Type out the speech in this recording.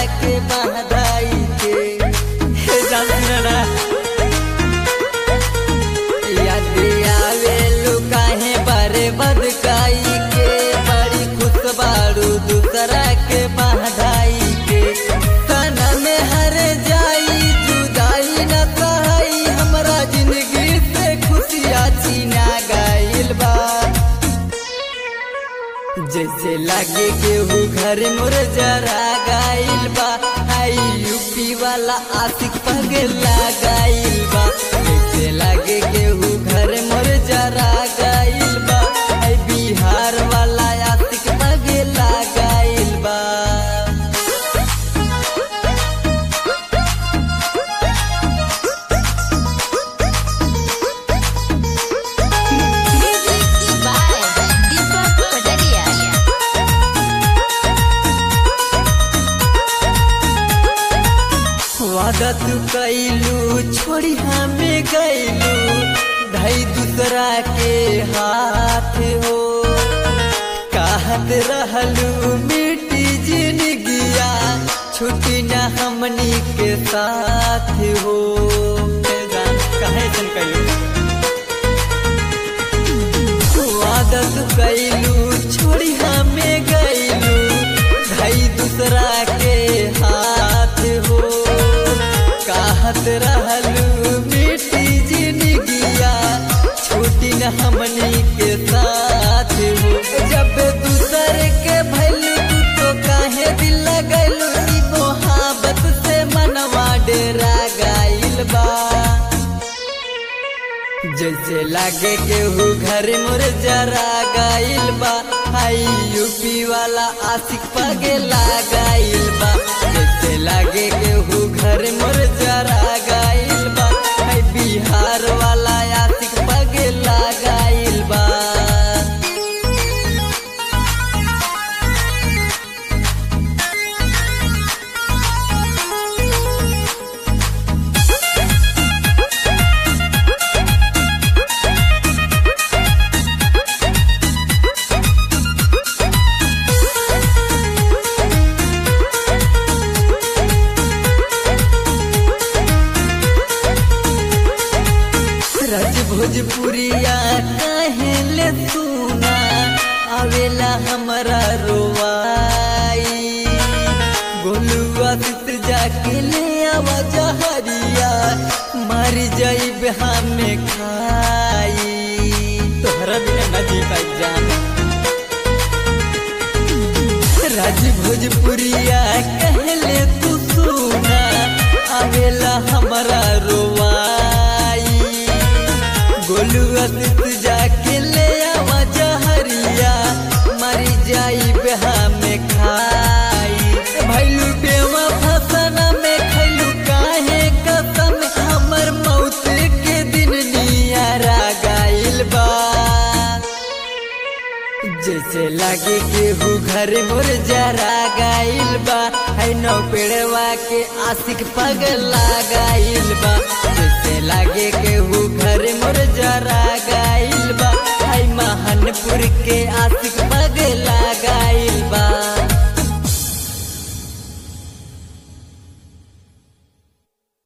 के बहदाई के हे जाना याद आवे लुकाहे बारे बदकाई के बड़ी खुश बारू दूसरा के बहदाई के तना में हर जाई जुदाई न सहाई हमरा जिंदगी से खुशियाँ छीना गइल बा जैसे लागे केहू घर मोर जरा गाइल बा आई यूपी वाला आशिक पगला गाइल बा जैसे लागे केहू घर मोर जरा गाइल बा आई बिहार वाला आशिक पगला गाइल बा Music by Deepak Padaria. वादा तू कैलू छोड़ी हमें गैलू धई दूसरा के हाथ हो कहत रहलू मिट्टी जिंदगिया छुट्टी न हमनी के साथ हो कहे सन कैलू आदत कैलू छोड़ी हमें गैलू धई दूसरा के हाथ हो कहत रहलू मिट्टी जिंदगिया छूटी न हमनी के साथ हो जब दूसर के भैलू तू तो काहे दिल लगैलू ई मोहब्बत से मनवा डेरा गाइल बा जैसे लागे केहू घर मोर जरा गाइल बा हाई यूपी वाला आशिक पगला गाइल बा जैसे लागे केहू घर मोर जरा गाइल बा हाई बिहार वाला आशिक पगला गाइल बा रज भोजपुरिया काहे ले सुना आवेला हमरा रोवाई गोलुआ सित जाके ले आवा जहरिया मर जाइब हमें खाई तोहरा बिना न जी पाई जान राज भोजपुरिया कहले तू सुना आवेला हमारा रोवाई गोलू असित जाके ले आवा जहरिया मरी जाई बेहा में खाई भैलू बेवा फसना में खैलू काहे कसम हमर मौत के दिन नियारा गाइल बा जैसे लागे केहू घर मोर जरा गाइल बा है नौ पेड़वा के आशिक पगला गाइल बा जैसे लागे केहू घर मोर जरा गाइल बा है महानपुर के आशिक पगला गाइल बा